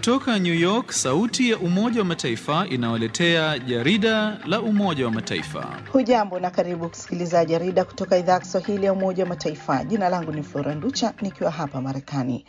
Kutoka New York, sauti ya Umoja wa Mataifa inawaletea jarida la Umoja wa Mataifa. Hujambo na karibu kusikiliza jarida kutoka idhaa ya Kiswahili ya Umoja wa Mataifa. Jina langu ni Flora Nducha nikiwa hapa Marekani.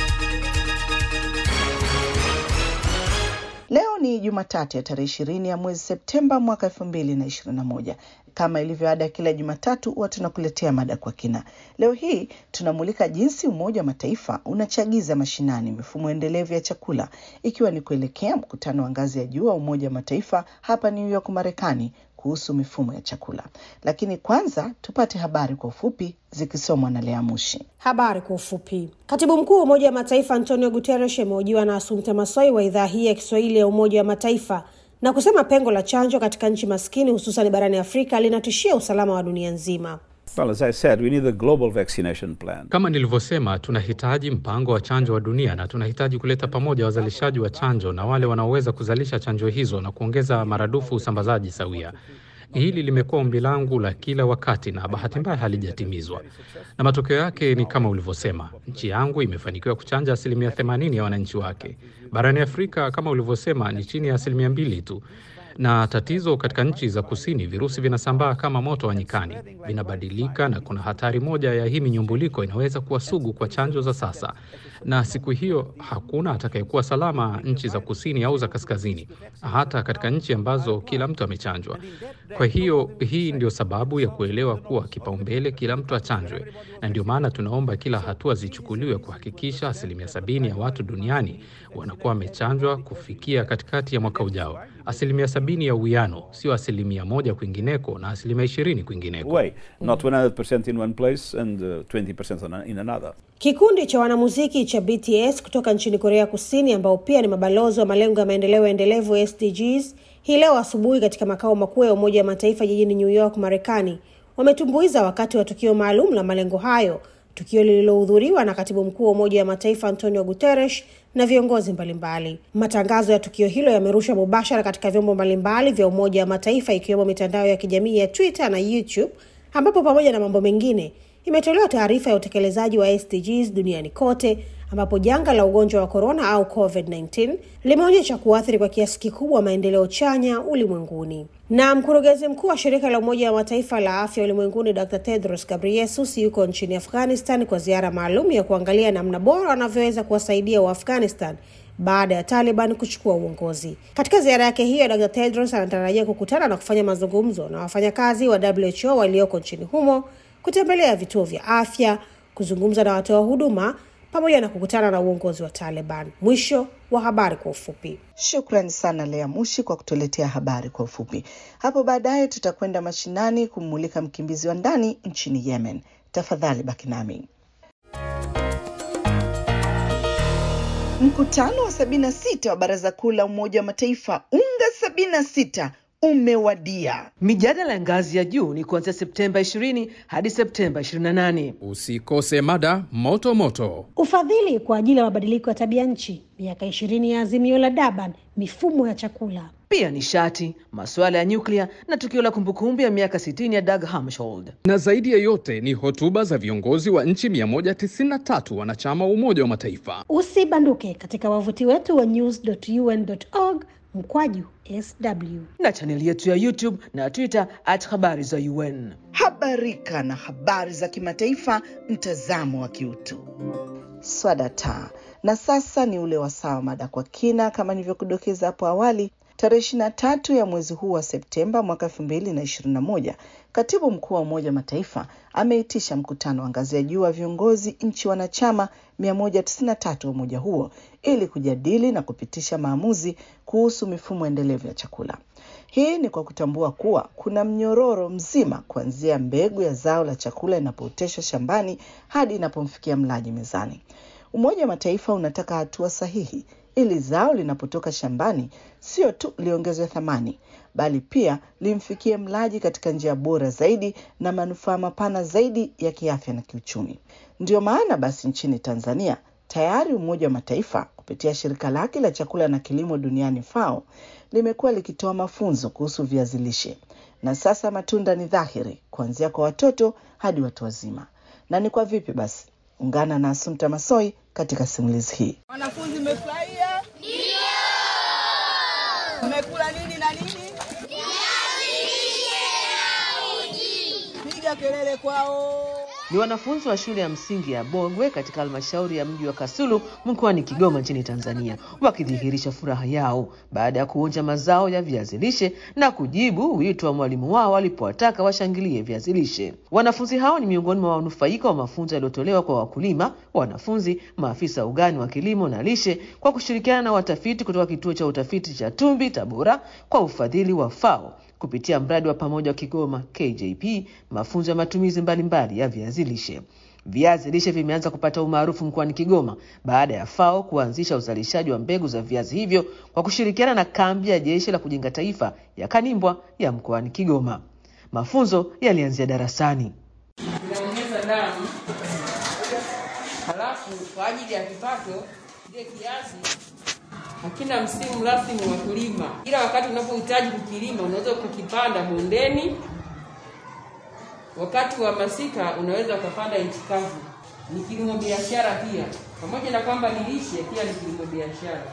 Leo ni Jumatatu ya tarehe ishirini ya mwezi Septemba mwaka elfu mbili na ishirini na moja. Kama ilivyo ada ya kila Jumatatu huwa tunakuletea mada kwa kina. Leo hii tunamulika jinsi Umoja wa Mataifa unachagiza mashinani mifumo endelevu ya chakula, ikiwa ni kuelekea mkutano wa ngazi ya juu wa Umoja wa Mataifa hapa New York, Marekani, kuhusu mifumo ya chakula. Lakini kwanza tupate habari kwa ufupi zikisomwa na Lea Mushi. Habari kwa ufupi. Katibu mkuu wa Umoja wa Mataifa Antonio Guterres amehojiwa na Asumta Masoi wa idhaa hii ya Kiswahili ya Umoja wa Mataifa na kusema pengo la chanjo katika nchi maskini hususan barani Afrika linatishia usalama wa dunia nzima. Well, as I said, we need a global vaccination plan. Kama nilivyosema, tunahitaji mpango wa chanjo wa dunia na tunahitaji kuleta pamoja wazalishaji wa chanjo na wale wanaoweza kuzalisha chanjo hizo na kuongeza maradufu usambazaji sawia. Hili limekuwa ombi langu la kila wakati na bahati mbaya halijatimizwa, na matokeo yake ni kama ulivyosema. Nchi yangu imefanikiwa kuchanja asilimia 80 ya wananchi wake. Barani Afrika, kama ulivyosema, ni chini ya asilimia mbili tu na tatizo katika nchi za kusini, virusi vinasambaa kama moto wa nyikani, vinabadilika, na kuna hatari moja ya hii minyumbuliko inaweza kuwa sugu kwa chanjo za sasa, na siku hiyo hakuna atakayekuwa salama nchi za kusini au za kaskazini, hata katika nchi ambazo kila mtu amechanjwa. Kwa hiyo hii ndio sababu ya kuelewa kuwa kipaumbele kila mtu achanjwe, na ndio maana tunaomba kila hatua zichukuliwe kuhakikisha asilimia sabini ya watu duniani wanakuwa wamechanjwa kufikia katikati ya mwaka ujao. Asilimia sabini ya uwiano, sio asilimia moja kwingineko na asilimia ishirini kwingineko. Way, not 100% in one place and uh, 20% on a- in another. Kikundi cha wanamuziki cha BTS kutoka nchini Korea Kusini, ambao pia ni mabalozi wa malengo ya maendeleo endelevu SDGs, hii leo asubuhi katika makao makuu ya Umoja wa Mataifa jijini New York, Marekani, wametumbuiza wakati wa tukio maalum la malengo hayo, tukio lililohudhuriwa na katibu mkuu wa Umoja wa Mataifa Antonio Guterres na viongozi mbalimbali. Matangazo ya tukio hilo yamerushwa mubashara katika vyombo mbalimbali vya Umoja wa Mataifa ikiwemo mitandao ya kijamii ya Twitter na YouTube, ambapo pamoja na mambo mengine imetolewa taarifa ya utekelezaji wa SDGs duniani kote ambapo janga la ugonjwa wa korona au COVID-19 limeonyesha kuathiri kwa kiasi kikubwa maendeleo chanya ulimwenguni. Na mkurugenzi mkuu wa shirika la Umoja wa Mataifa la afya ulimwenguni Dr. Tedros Ghebreyesus yuko nchini Afghanistan kwa ziara maalum ya kuangalia namna bora wanavyoweza kuwasaidia Waafghanistan baada ya Taliban kuchukua uongozi. Katika ziara yake hiyo, Dr. Tedros anatarajia kukutana na kufanya mazungumzo na wafanyakazi wa WHO walioko nchini humo, kutembelea vituo vya afya, kuzungumza na watoa huduma pamoja na kukutana na uongozi wa Taliban. Mwisho wa habari kwa ufupi. Shukrani sana Lea Mushi kwa kutuletea habari kwa ufupi. Hapo baadaye tutakwenda mashinani kummulika mkimbizi wa ndani nchini Yemen. Tafadhali baki nami. Mkutano wa 76 wa Baraza Kuu la Umoja wa Mataifa UNGA 76 umewadia. Mijadala ya ngazi ya juu ni kuanzia Septemba 20 hadi Septemba 28. Usikose mada moto moto. Ufadhili kwa ajili ya mabadiliko ya tabia nchi, miaka ishirini ya azimio la Durban, mifumo ya chakula. Pia nishati, masuala ya nyuklia na tukio la kumbukumbu ya miaka 60 ya Dag Hammarskjöld. Na zaidi ya yote ni hotuba za viongozi wa nchi 193 wanachama wa Umoja wa Mataifa. Usibanduke katika wavuti wetu wa news.un.org mkwaju sw. na chaneli yetu ya YouTube na Twitter at habari za UN. Habarika na habari za kimataifa, mtazamo wa kiutu. Swadata. Na sasa ni ule wasaa wa mada kwa kina, kama nilivyokudokeza hapo awali. Tarehe ishirini na tatu ya mwezi huu wa Septemba mwaka elfu mbili na ishirini na moja katibu mkuu wa Umoja wa Mataifa ameitisha mkutano wa ngazi ya juu wa viongozi nchi wanachama 193 wa umoja huo ili kujadili na kupitisha maamuzi kuhusu mifumo endelevu ya chakula. Hii ni kwa kutambua kuwa kuna mnyororo mzima kuanzia mbegu ya zao la chakula inapooteshwa shambani hadi inapomfikia mlaji mezani. Umoja wa Mataifa unataka hatua sahihi ili zao linapotoka shambani sio tu liongezwe thamani, bali pia limfikie mlaji katika njia bora zaidi na manufaa mapana zaidi ya kiafya na kiuchumi. Ndiyo maana basi nchini Tanzania tayari Umoja wa Mataifa kupitia shirika lake la chakula na kilimo duniani FAO limekuwa likitoa mafunzo kuhusu viazi lishe, na sasa matunda ni dhahiri kuanzia kwa watoto hadi watu wazima. Na ni kwa vipi basi? Ungana na Asumta Masoi katika simulizi hii. Wanafunzi mmefurahia? Mmekula nini na nini? Piga kelele kwao. Ni wanafunzi wa shule ya msingi ya Bogwe katika halmashauri ya mji wa Kasulu mkoani Kigoma nchini Tanzania wakidhihirisha furaha yao baada ya kuonja mazao ya viazi lishe na kujibu wito wa mwalimu wao alipowataka washangilie viazi lishe. Wanafunzi hao ni miongoni mwa wanufaika wa mafunzo yaliyotolewa kwa wakulima, wanafunzi, maafisa ugani wa kilimo na lishe kwa kushirikiana na watafiti kutoka kituo cha utafiti cha Tumbi Tabora kwa ufadhili wa FAO kupitia mradi wa pamoja wa Kigoma KJP, mafunzo ya matumizi mbalimbali ya viazi lishe. Viazi lishe vimeanza kupata umaarufu mkoani Kigoma baada ya FAO kuanzisha uzalishaji wa mbegu za viazi hivyo kwa kushirikiana na kambi ya jeshi la kujenga taifa ya Kanimbwa ya mkoani Kigoma. Mafunzo yalianzia darasani. Inaongeza damu, halafu kwa ajili ya kipato, kile kiazi hakina msimu rasmi wa kulima, ila wakati unapohitaji kukilima unaweza ukakipanda bondeni. Wakati wa masika unaweza ukapanda nchi kavu. Ni kilimo biashara pia, pamoja na kwamba ni lishe, pia ni kilimo biashara.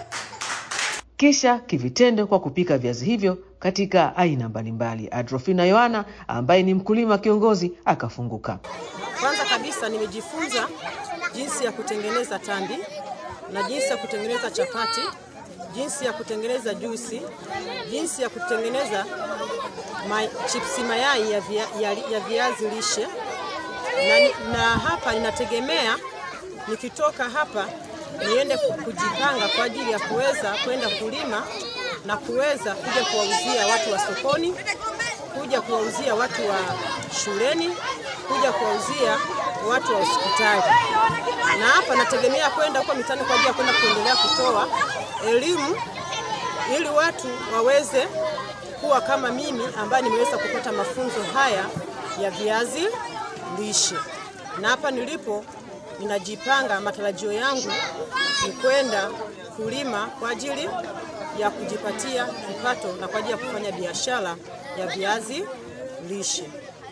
Kisha kivitendo kwa kupika viazi hivyo katika aina mbalimbali. Adrofina Yohana ambaye ni mkulima kiongozi akafunguka. Kwanza kabisa nimejifunza jinsi ya kutengeneza tambi na jinsi ya kutengeneza chapati, jinsi ya kutengeneza juisi, jinsi ya kutengeneza ma, chipsi mayai ya, via, ya, ya viazi lishe na, na hapa ninategemea nikitoka hapa niende kujipanga kwa ajili ya kuweza kwenda kulima na kuweza kuja kuwauzia watu wa sokoni, kuja kuwauzia watu wa shuleni, kuja kuwauzia watu wa hospitali. Na hapa nategemea kwenda huko mitaani kwa ajili ya kwenda kuendelea kutoa elimu ili watu waweze kuwa kama mimi ambaye nimeweza kupata mafunzo haya ya viazi lishe. Na hapa nilipo ninajipanga, matarajio yangu ni kwenda kulima kwa ajili ya kujipatia kipato na kwa ajili ya kufanya biashara ya viazi lishe.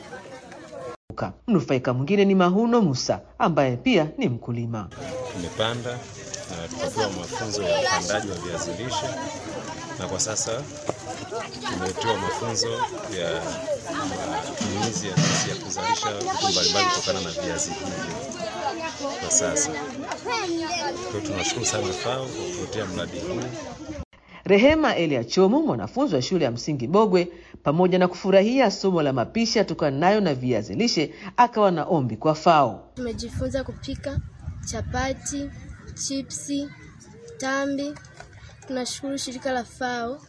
Mnufaika mwingine ni Mahuno Musa ambaye pia ni mkulima. Tumepanda na tukapewa mafunzo ya upandaji wa viazi lishe, na kwa sasa tumetoa mafunzo ya matumizi ya jinsi ya kuzalisha vitu mbalimbali kutokana na viazi hivyo kwa sasa. Kwa tunashukuru sana FAO kwa kutuletea mradi huu. Rehema Elia Chomo, mwanafunzi wa shule ya msingi Bogwe, pamoja na kufurahia somo la mapishi atokanayo na viazi lishe, akawa na ombi kwa FAO. Tumejifunza kupika chapati, chipsi, tambi. Tunashukuru shirika la FAO.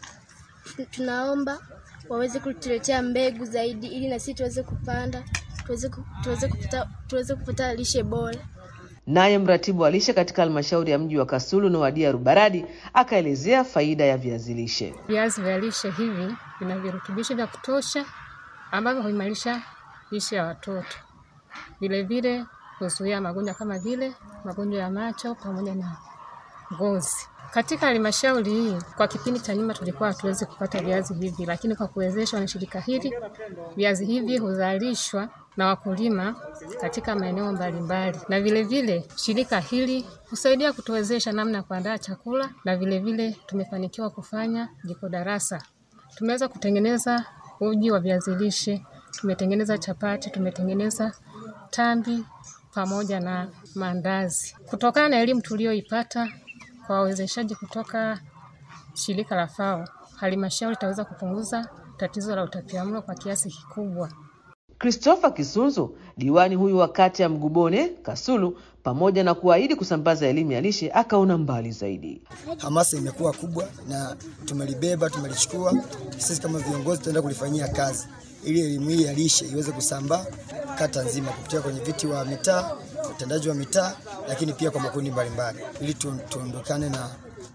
Tunaomba waweze kutuletea mbegu zaidi, ili na sisi tuweze kupanda, tuweze, tuweze, kupata, tuweze kupata lishe bora. Naye mratibu wa lishe katika halmashauri ya mji wa Kasulu Noadia Rubaradi akaelezea faida ya viazi lishe. Viazi vya lishe hivi vina virutubisho vya kutosha ambavyo huimarisha lishe ya watoto, vilevile huzuia magonjwa kama vile magonjwa ya macho pamoja na ngozi. Katika halmashauri hii kwa kipindi cha nyuma tulikuwa hatuwezi kupata viazi hivi, lakini kwa kuwezeshwa na shirika hili, viazi hivi huzalishwa na wakulima katika maeneo mbalimbali, na vilevile vile, shirika hili husaidia kutuwezesha namna ya kuandaa chakula, na vilevile vile, tumefanikiwa kufanya jiko darasa. Tumeweza kutengeneza uji wa viazi lishe, tumetengeneza chapati, tumetengeneza tambi pamoja na maandazi. Kutokana na elimu tuliyoipata kwa wawezeshaji kutoka shirika la FAO, halmashauri itaweza kupunguza tatizo la utapiamlo kwa kiasi kikubwa. Christopher Kisunzu, diwani huyu wa kata ya Mgubone Kasulu, pamoja na kuahidi kusambaza elimu ya lishe, akaona mbali zaidi. Hamasa imekuwa kubwa na tumelibeba, tumelichukua. Sisi kama viongozi tutaenda kulifanyia kazi ili elimu hii ya lishe iweze kusambaa kata nzima kupitia kwenye viti wa mitaa, utendaji wa mitaa, lakini pia kwa makundi mbalimbali, ili tuondokane na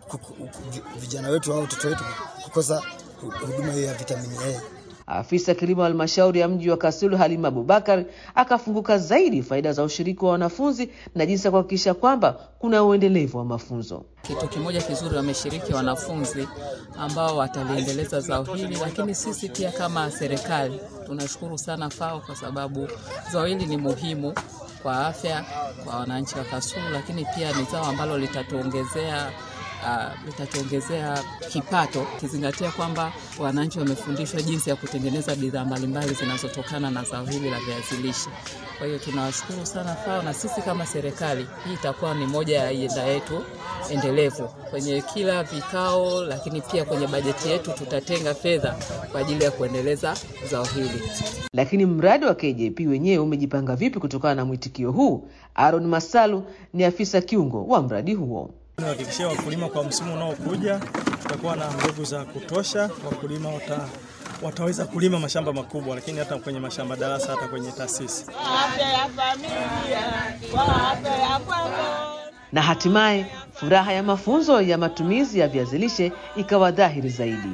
vijana wetu au watoto wetu kukosa huduma hiyo ya vitamini A. Afisa kilimo wa halmashauri ya mji wa Kasulu Halima Abubakar akafunguka zaidi faida za ushiriki wa wanafunzi na jinsi ya kuhakikisha kwamba kuna uendelevu wa mafunzo. Kitu kimoja kizuri, wameshiriki wanafunzi ambao wataliendeleza zao hili, lakini sisi pia kama serikali tunashukuru sana FAO kwa sababu zao hili ni muhimu kwa afya kwa wananchi wa Kasulu, lakini pia ni zao ambalo litatuongezea uh, litatuongezea kipato, kizingatia kwamba wananchi wamefundishwa jinsi ya kutengeneza bidhaa mbalimbali zinazotokana na zao hili la viazi lishe. Kwa hiyo tunawashukuru sana FAO, na sisi kama serikali, hii itakuwa ni moja ya ajenda yetu endelevu kwenye kila vikao, lakini pia kwenye bajeti yetu tutatenga fedha kwa ajili ya kuendeleza zao hili. Lakini mradi wa KJP wenyewe umejipanga vipi kutokana na mwitikio huu? Aaron Masalu ni afisa kiungo wa mradi huo. Nihakikishia wakulima kwa msimu unaokuja tutakuwa na mbegu za kutosha, wakulima wata, wataweza kulima mashamba makubwa, lakini hata kwenye mashamba darasa, hata kwenye taasisi. Afya ya familia kwa afya ya kwako. Na hatimaye furaha ya mafunzo ya matumizi ya viazi lishe ikawa dhahiri zaidi.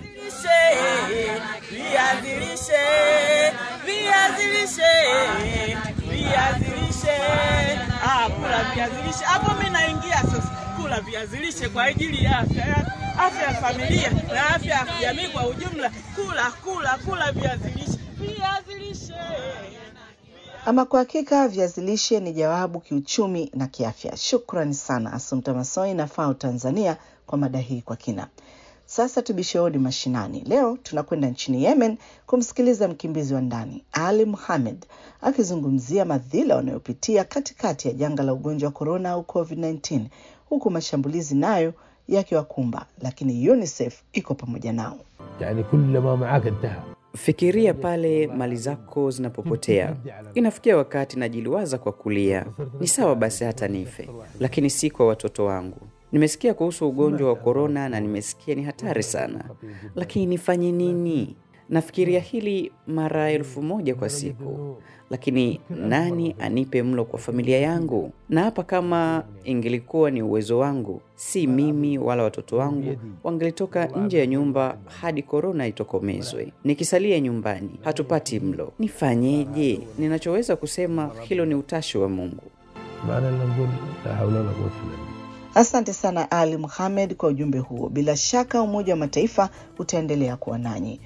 Viazi lishe, viazi lishe, viazi lishe. Ah, kula viazi lishe. Hapo mimi naingia sasa kula viazi lishe kwa ajili ya afya ya afya ya familia na afya ya jamii kwa ujumla. Kula kula kula viazi lishe. Viazi lishe. Ama kwa hakika viazi lishe ni jawabu kiuchumi na kiafya. Shukrani sana Asumta Masoi na FAO Tanzania kwa mada hii kwa kina. Sasa tubishe hodi mashinani. Leo tunakwenda nchini Yemen kumsikiliza mkimbizi wa ndani Ali Muhamed akizungumzia madhila wanayopitia katikati ya janga la ugonjwa wa korona au COVID-19, huku mashambulizi nayo yakiwakumba, lakini UNICEF iko pamoja nao. يعني كل ما معك انتهى Fikiria pale mali zako zinapopotea. Inafikia wakati najiliwaza kwa kulia, ni sawa basi hata nife, lakini si kwa watoto wangu. Nimesikia kuhusu ugonjwa wa korona na nimesikia ni hatari sana, lakini nifanye nini? Nafikiria hili mara elfu moja kwa siku, lakini nani anipe mlo kwa familia yangu? Na hapa kama ingelikuwa ni uwezo wangu, si mimi wala watoto wangu wangelitoka nje ya nyumba hadi korona itokomezwe. Nikisalia nyumbani, hatupati mlo. Nifanyeje? Ninachoweza kusema hilo ni utashi wa Mungu. ما لنا نقول لا حول ولا قوة إلا بالله Asante sana Ali Muhamed kwa ujumbe huo. Bila shaka Umoja wa Mataifa utaendelea kuwa nanyi.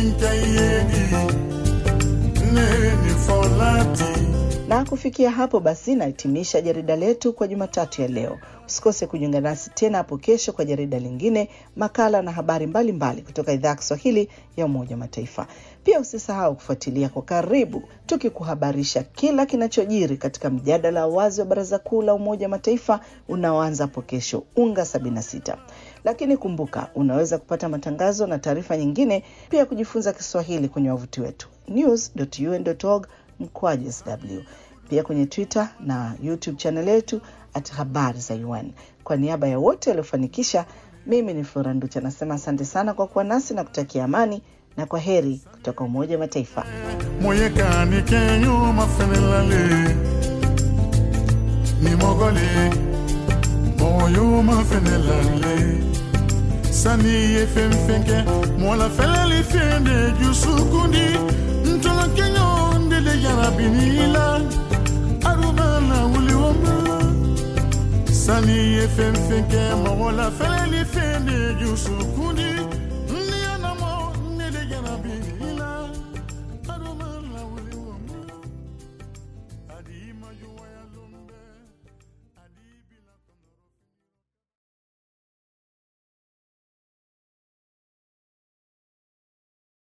Na kufikia hapo basi, nahitimisha jarida letu kwa Jumatatu ya leo. Usikose kujiunga nasi tena hapo kesho kwa jarida lingine, makala na habari mbalimbali mbali kutoka idhaa ya Kiswahili ya Umoja wa Mataifa. Pia usisahau kufuatilia kwa karibu, tukikuhabarisha kila kinachojiri katika mjadala wa wazi wa Baraza Kuu la Umoja wa Mataifa unaoanza hapo kesho, UNGA 76. Lakini kumbuka, unaweza kupata matangazo na taarifa nyingine, pia kujifunza Kiswahili kwenye wavuti wetu news.un.org mkwaju sw, pia kwenye Twitter na YouTube channel yetu at habari za UN. Kwa niaba ya wote waliofanikisha, mimi ni Flora Nducha nasema asante sana kwa kuwa nasi na kutakia amani na kwa heri kutoka Umoja wa Mataifa. moyekani kenyo mafenelale ni mogole moyo mafenelale sani ye fen fenke mola feleli fende jusukundi ntolo kenyo ndele yarabinila arubana wuliwoma sani ye fen fenke mola feleli fende jusukundi